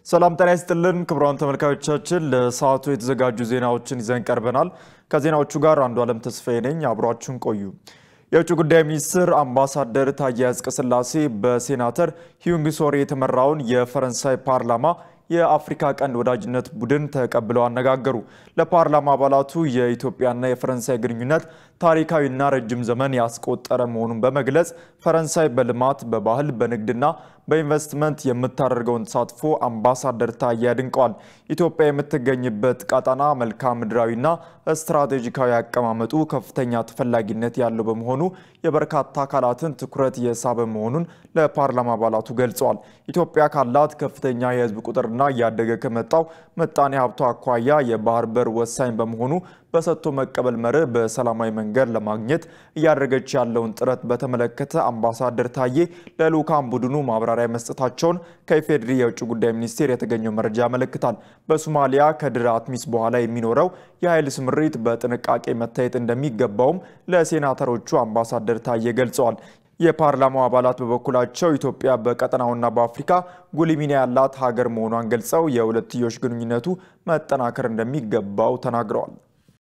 ሰላም ጤና ይስጥልን ክቡራን ተመልካዮቻችን፣ ለሰዓቱ የተዘጋጁ ዜናዎችን ይዘን ቀርበናል። ከዜናዎቹ ጋር አንዱ ዓለም ተስፋዬ ነኝ። አብሯችሁን ቆዩ። የውጭ ጉዳይ ሚኒስትር አምባሳደር ታዬ አጽቀሥላሴ በሴናተር ሂዩንግ ሶሪ የተመራውን የፈረንሳይ ፓርላማ የአፍሪካ ቀንድ ወዳጅነት ቡድን ተቀብለው አነጋገሩ። ለፓርላማ አባላቱ የኢትዮጵያና የፈረንሳይ ግንኙነት ታሪካዊና ረጅም ዘመን ያስቆጠረ መሆኑን በመግለጽ ፈረንሳይ በልማት፣ በባህል፣ በንግድና በኢንቨስትመንት የምታደርገውን ተሳትፎ አምባሳደር ታዬ አድንቀዋል። ኢትዮጵያ የምትገኝበት ቀጠና መልክዓ ምድራዊና ስትራቴጂካዊ አቀማመጡ ከፍተኛ ተፈላጊነት ያለው በመሆኑ የበርካታ አካላትን ትኩረት የሳበ መሆኑን ለፓርላማ አባላቱ ገልጸዋል። ኢትዮጵያ ካላት ከፍተኛ የሕዝብ ቁጥርና እያደገ ከመጣው ምጣኔ ሀብቷ አኳያ የባህር በር ወሳኝ በመሆኑ በሰጥቶ መቀበል መርህ በሰላማዊ መንገድ ለማግኘት እያደረገች ያለውን ጥረት በተመለከተ አምባሳደር ታዬ ለልዑካን ቡድኑ ማብራሪያ መስጠታቸውን ከኢፌዴሪ የውጭ ጉዳይ ሚኒስቴር የተገኘው መረጃ ያመለክታል። በሶማሊያ ከድር አትሚስ በኋላ የሚኖረው የኃይል ስምሪት በጥንቃቄ መታየት እንደሚገባውም ለሴናተሮቹ አምባሳደር ታዬ ገልጸዋል። የፓርላማው አባላት በበኩላቸው ኢትዮጵያ በቀጠናውና በአፍሪካ ጉልህ ሚና ያላት ሀገር መሆኗን ገልጸው የሁለትዮሽ ግንኙነቱ መጠናከር እንደሚገባው ተናግረዋል።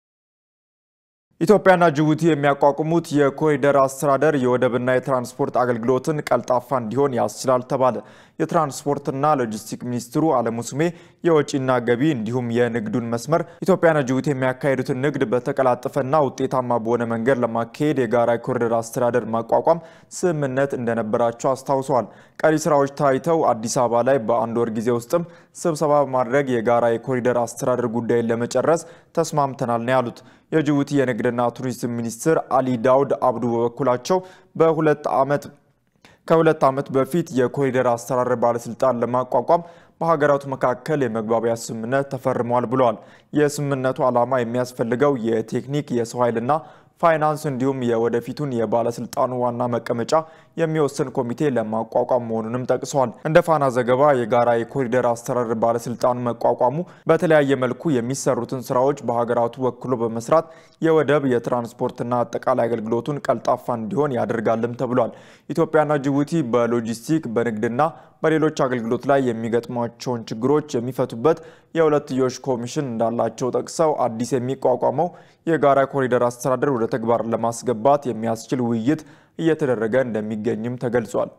ኢትዮጵያና ጅቡቲ የሚያቋቁሙት የኮሪደር አስተዳደር የወደብና የትራንስፖርት አገልግሎትን ቀልጣፋ እንዲሆን ያስችላል ተባለ። የትራንስፖርትና ሎጂስቲክ ሚኒስትሩ አለሙ ስሜ የወጪና ገቢ እንዲሁም የንግዱን መስመር ኢትዮጵያና ጅቡቲ የሚያካሄዱትን ንግድ በተቀላጠፈና ውጤታማ በሆነ መንገድ ለማካሄድ የጋራ የኮሪደር አስተዳደር ማቋቋም ስምምነት እንደነበራቸው አስታውሰዋል። ቀሪ ስራዎች ታይተው አዲስ አበባ ላይ በአንድ ወር ጊዜ ውስጥም ስብሰባ በማድረግ የጋራ የኮሪደር አስተዳደር ጉዳይን ለመጨረስ ተስማምተናል ነው ያሉት። የጅቡቲ የንግድና ቱሪዝም ሚኒስትር አሊ ዳውድ አብዱ በበኩላቸው በሁለት ዓመት ከሁለት ዓመት በፊት የኮሪደር አስተዳደር ባለስልጣን ለማቋቋም በሀገራቱ መካከል የመግባቢያ ስምምነት ተፈርሟል ብለዋል። የስምምነቱ ዓላማ የሚያስፈልገው የቴክኒክ የሰው ኃይልና ፋይናንስ እንዲሁም የወደፊቱን የባለስልጣኑ ዋና መቀመጫ የሚወስን ኮሚቴ ለማቋቋም መሆኑንም ጠቅሰዋል። እንደ ፋና ዘገባ የጋራ የኮሪደር አስተዳደር ባለስልጣኑ መቋቋሙ በተለያየ መልኩ የሚሰሩትን ስራዎች በሀገራቱ ወክሎ በመስራት የወደብ የትራንስፖርትና አጠቃላይ አገልግሎቱን ቀልጣፋ እንዲሆን ያደርጋልም ተብሏል። ኢትዮጵያና ጅቡቲ በሎጂስቲክ በንግድና በሌሎች አገልግሎት ላይ የሚገጥሟቸውን ችግሮች የሚፈቱበት የሁለትዮሽ ኮሚሽን እንዳላቸው ጠቅሰው አዲስ የሚቋቋመው የጋራ ኮሪደር አስተዳደር ወደ ተግባር ለማስገባት የሚያስችል ውይይት እየተደረገ እንደሚገኝም ተገልጿል።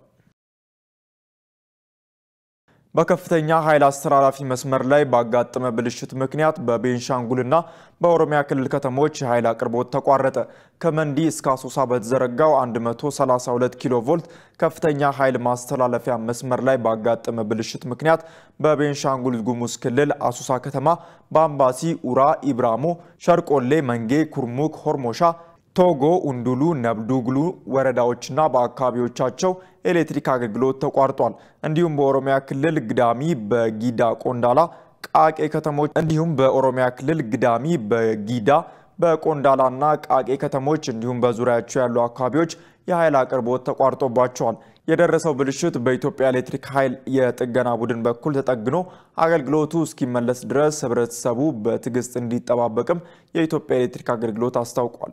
በከፍተኛ ኃይል አስተላላፊ መስመር ላይ ባጋጠመ ብልሽት ምክንያት በቤንሻንጉልና በኦሮሚያ ክልል ከተሞች የኃይል አቅርቦት ተቋረጠ። ከመንዲ እስከ አሶሳ በተዘረጋው 132 ኪሎ ቮልት ከፍተኛ ኃይል ማስተላለፊያ መስመር ላይ ባጋጠመ ብልሽት ምክንያት በቤንሻንጉል ጉሙዝ ክልል አሶሳ ከተማ በአምባሲ፣ ኡራ፣ ኢብራሞ፣ ሸርቆሌ፣ መንጌ፣ ኩርሙክ፣ ሆርሞሻ ቶጎ፣ ኡንዱሉ፣ ነብዱግሉ ወረዳዎችና በአካባቢዎቻቸው ኤሌክትሪክ አገልግሎት ተቋርጧል። እንዲሁም በኦሮሚያ ክልል ግዳሚ፣ በጊዳ ቆንዳላ፣ ቃቄ ከተሞች እንዲሁም በኦሮሚያ ክልል ግዳሚ፣ በጊዳ በቆንዳላና ቃቄ ከተሞች እንዲሁም በዙሪያቸው ያሉ አካባቢዎች የኃይል አቅርቦት ተቋርጦባቸዋል። የደረሰው ብልሽት በኢትዮጵያ ኤሌክትሪክ ኃይል የጥገና ቡድን በኩል ተጠግኖ አገልግሎቱ እስኪመለስ ድረስ ሕብረተሰቡ በትዕግስት እንዲጠባበቅም የኢትዮጵያ ኤሌክትሪክ አገልግሎት አስታውቋል።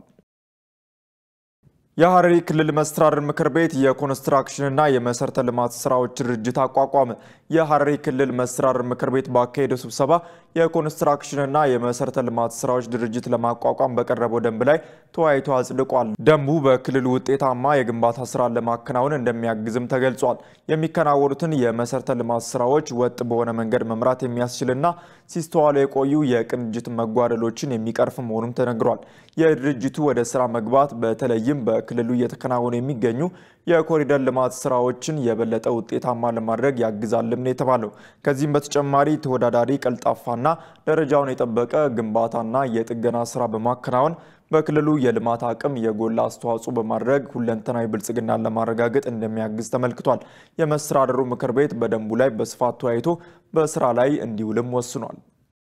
የሐረሪ ክልል መስተዳድር ምክር ቤት የኮንስትራክሽንና የመሰረተ ልማት ስራዎች ድርጅት አቋቋመ። የሐረሪ ክልል መስተዳድር ምክር ቤት ባካሄደው ስብሰባ የኮንስትራክሽንና የመሰረተ ልማት ስራዎች ድርጅት ለማቋቋም በቀረበው ደንብ ላይ ተወያይቶ አጽድቋል። ደንቡ በክልሉ ውጤታማ የግንባታ ስራን ለማከናወን እንደሚያግዝም ተገልጿል። የሚከናወኑትን የመሰረተ ልማት ስራዎች ወጥ በሆነ መንገድ መምራት የሚያስችልና ሲስተዋሉ የቆዩ የቅንጅት መጓደሎችን የሚቀርፍ መሆኑም ተነግሯል። የድርጅቱ ወደ ስራ መግባት በተለይም በክልሉ እየተከናወኑ የሚገኙ የኮሪደር ልማት ስራዎችን የበለጠ ውጤታማ ለማድረግ ያግዛልም ነው የተባለው። ከዚህም በተጨማሪ ተወዳዳሪ፣ ቀልጣፋና ደረጃውን የጠበቀ ግንባታና የጥገና ስራ በማከናወን በክልሉ የልማት አቅም የጎላ አስተዋጽኦ በማድረግ ሁለንተናዊ ብልጽግናን ለማረጋገጥ እንደሚያግዝ ተመልክቷል። የመስተዳድሩ ምክር ቤት በደንቡ ላይ በስፋት ተወያይቶ በስራ ላይ እንዲውልም ወስኗል።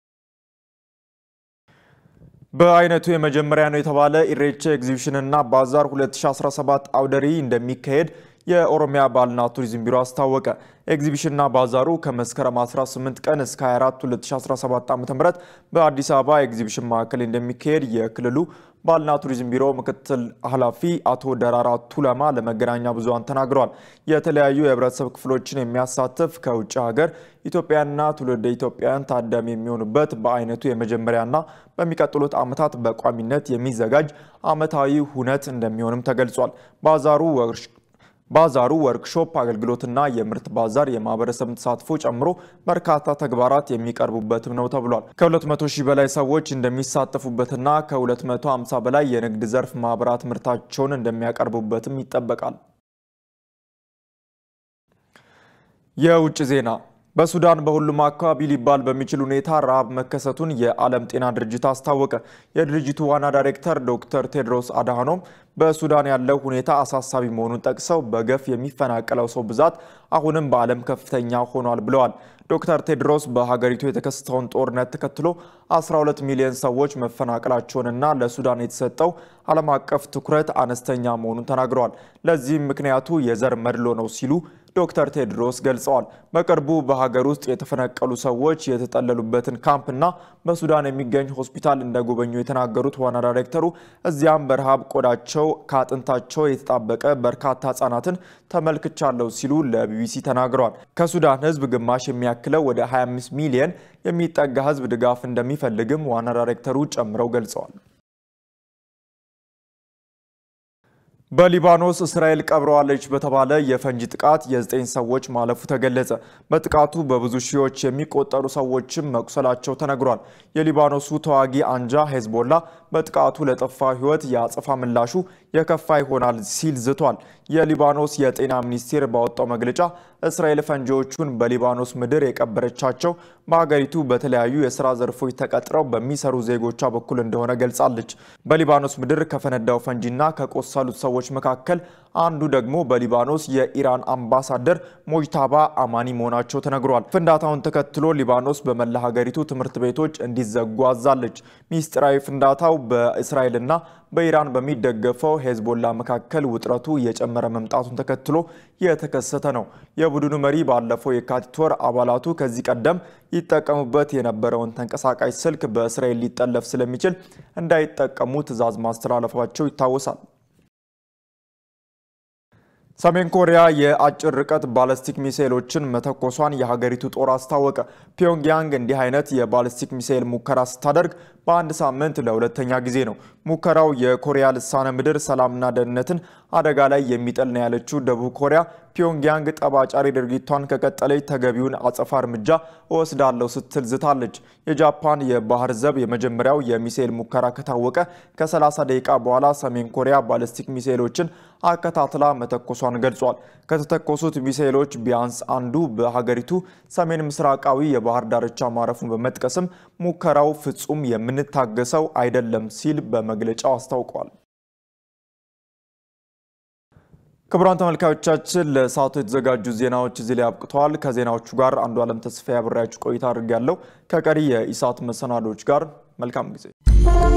በአይነቱ የመጀመሪያ ነው የተባለ ኢሬቻ ኤግዚቢሽንና ባዛር 2017 አውደ ርዕይ እንደሚካሄድ የኦሮሚያ ባህልና ቱሪዝም ቢሮ አስታወቀ። ኤግዚቢሽንና ባዛሩ ከመስከረም 18 ቀን እስከ 24 2017 ዓ.ም በአዲስ አበባ ኤግዚቢሽን ማዕከል እንደሚካሄድ የክልሉ ባህልና ቱሪዝም ቢሮ ምክትል ኃላፊ አቶ ደራራ ቱለማ ለመገናኛ ብዙሃን ተናግረዋል። የተለያዩ የህብረተሰብ ክፍሎችን የሚያሳትፍ ከውጭ ሀገር ኢትዮጵያና ትውልደ ኢትዮጵያውያን ታዳሚ የሚሆኑበት በአይነቱ የመጀመሪያና በሚቀጥሉት ዓመታት በቋሚነት የሚዘጋጅ ዓመታዊ ሁነት እንደሚሆንም ተገልጿል። ባዛሩ ባዛሩ ወርክሾፕ፣ አገልግሎትና የምርት ባዛር የማህበረሰብ ተሳትፎ ጨምሮ በርካታ ተግባራት የሚቀርቡበትም ነው ተብሏል። ከ200 ሺህ በላይ ሰዎች እንደሚሳተፉበትና ከ250 በላይ የንግድ ዘርፍ ማህበራት ምርታቸውን እንደሚያቀርቡበትም ይጠበቃል። የውጭ ዜና በሱዳን በሁሉም አካባቢ ሊባል በሚችል ሁኔታ ረሃብ መከሰቱን የዓለም ጤና ድርጅት አስታወቀ። የድርጅቱ ዋና ዳይሬክተር ዶክተር ቴድሮስ አድሃኖም በሱዳን ያለው ሁኔታ አሳሳቢ መሆኑን ጠቅሰው በገፍ የሚፈናቀለው ሰው ብዛት አሁንም በዓለም ከፍተኛ ሆኗል ብለዋል። ዶክተር ቴድሮስ በሀገሪቱ የተከሰተውን ጦርነት ተከትሎ 12 ሚሊዮን ሰዎች መፈናቀላቸውንና ለሱዳን የተሰጠው ዓለም አቀፍ ትኩረት አነስተኛ መሆኑን ተናግረዋል። ለዚህም ምክንያቱ የዘር መድሎ ነው ሲሉ ዶክተር ቴድሮስ ገልጸዋል። በቅርቡ በሀገር ውስጥ የተፈናቀሉ ሰዎች የተጠለሉበትን ካምፕና በሱዳን የሚገኝ ሆስፒታል እንደጎበኙ የተናገሩት ዋና ዳይሬክተሩ እዚያም በረሃብ ቆዳቸው ከአጥንታቸው የተጣበቀ በርካታ ሕጻናትን ተመልክቻለሁ ሲሉ ለቢቢሲ ተናግረዋል። ከሱዳን ሕዝብ ግማሽ የሚያክለው ወደ 25 ሚሊየን የሚጠጋ ሕዝብ ድጋፍ እንደሚፈልግም ዋና ዳይሬክተሩ ጨምረው ገልጸዋል። በሊባኖስ እስራኤል ቀብረዋለች በተባለ የፈንጂ ጥቃት የዘጠኝ ሰዎች ማለፉ ተገለጸ። በጥቃቱ በብዙ ሺዎች የሚቆጠሩ ሰዎችም መቁሰላቸው ተነግሯል። የሊባኖሱ ተዋጊ አንጃ ሄዝቦላ በጥቃቱ ለጠፋ ሕይወት የአጸፋ ምላሹ የከፋ ይሆናል ሲል ዝቷል። የሊባኖስ የጤና ሚኒስቴር ባወጣው መግለጫ እስራኤል ፈንጂዎቹን በሊባኖስ ምድር የቀበረቻቸው በሀገሪቱ በተለያዩ የስራ ዘርፎች ተቀጥረው በሚሰሩ ዜጎቿ በኩል እንደሆነ ገልጻለች። በሊባኖስ ምድር ከፈነዳው ፈንጂና ከቆሰሉት ሰዎች መካከል አንዱ ደግሞ በሊባኖስ የኢራን አምባሳደር ሞጅታባ አማኒ መሆናቸው ተነግሯል። ፍንዳታውን ተከትሎ ሊባኖስ በመላ ሀገሪቱ ትምህርት ቤቶች እንዲዘጉ አዛለች። ሚስጥራዊ ፍንዳታው በእስራኤልና በኢራን በሚደገፈው ሄዝቦላ መካከል ውጥረቱ እየጨመረ መምጣቱን ተከትሎ የተከሰተ ነው። የቡድኑ መሪ ባለፈው የካቲት ወር አባላቱ ከዚህ ቀደም ይጠቀሙበት የነበረውን ተንቀሳቃሽ ስልክ በእስራኤል ሊጠለፍ ስለሚችል እንዳይጠቀሙ ትዕዛዝ ማስተላለፋቸው ይታወሳል። ሰሜን ኮሪያ የአጭር ርቀት ባለስቲክ ሚሳኤሎችን መተኮሷን የሀገሪቱ ጦር አስታወቀ። ፒዮንግያንግ እንዲህ አይነት የባለስቲክ ሚሳኤል ሙከራ ስታደርግ በአንድ ሳምንት ለሁለተኛ ጊዜ ነው። ሙከራው የኮሪያ ልሳነ ምድር ሰላምና ደህንነትን አደጋ ላይ የሚጥል ነው ያለችው ደቡብ ኮሪያ ፒዮንግያንግ ጠባጫሪ ድርጊቷን ከቀጠለች ተገቢውን አጸፋ እርምጃ እወስዳለሁ ስትል ዝታለች። የጃፓን የባህር ዘብ የመጀመሪያው የሚሳኤል ሙከራ ከታወቀ ከ30 ደቂቃ በኋላ ሰሜን ኮሪያ ባለስቲክ ሚሳኤሎችን አከታትላ መተኮሷን ገልጿል። ከተተኮሱት ሚሳኤሎች ቢያንስ አንዱ በሀገሪቱ ሰሜን ምስራቃዊ የባህር ዳርቻ ማረፉን በመጥቀስም ሙከራው ፍጹም የምንታገሰው አይደለም ሲል በመግለጫው አስታውቋል። ክቡራን ተመልካዮቻችን ለሰዓቱ የተዘጋጁ ዜናዎች እዚህ ላይ አብቅተዋል። ከዜናዎቹ ጋር አንዱ ዓለም ተስፋ አብሬያችሁ ቆይታ አድርጌያለሁ። ከቀሪ የኢሳት መሰናዶች ጋር መልካም ጊዜ